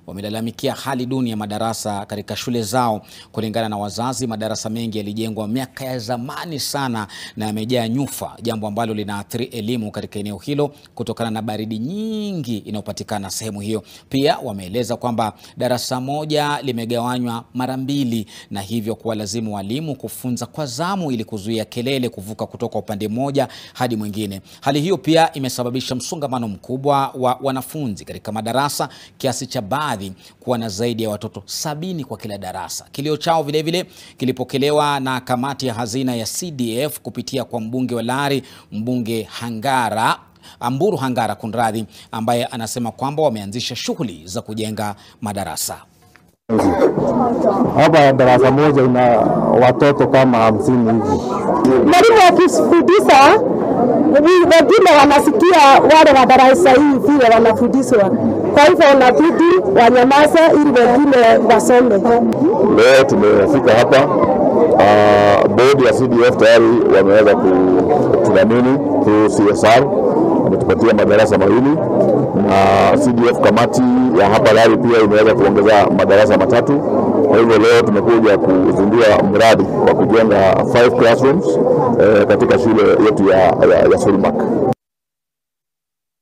wamelalamikia hali duni ya madarasa katika shule zao. Kulingana na wazazi, madarasa mengi yalijengwa miaka ya zamani sana na yamejaa nyufa, jambo ambalo linaathiri elimu katika eneo hilo kutokana na baridi nyingi inayopatikana sehemu hiyo. Pia wameeleza kwamba darasa moja limegawanywa mara mbili na hivyo kuwalazimu walimu kufunza kwa zamu ili kuzuia kelele kuvuka kutoka upande mmoja hadi mwingine. Hali hiyo pia imesababisha msongamano mkubwa wa wanafunzi katika madarasa kiasi cha baadhi kuwa na zaidi ya watoto sabini kwa kila darasa. Kilio chao vilevile kilipokelewa na kamati ya hazina ya CDF kupitia kwa mbunge wa Lari, mbunge Hangara Amburu Hangara kunradhi, ambaye anasema kwamba wameanzisha shughuli za kujenga madarasa. Hapa darasa moja ina watoto kama hamsini hivi. Mwalimu akifundisha wengine wanasikia wale wa darasa hii vile wanafundishwa, kwa hivyo wanabidi wanyamaze ili wengine wasome. Leo tumefika hapa uh, bodi ya CDF tayari wameweza kutudhamini through CSR, wametupatia madarasa mawili na CDF kamati ya hapa Lari pia imeweza kuongeza madarasa matatu. Kwa hivyo leo tumekuja kuzindua mradi wa kujenga five classrooms eh, katika shule yetu ya, ya, ya Solmark.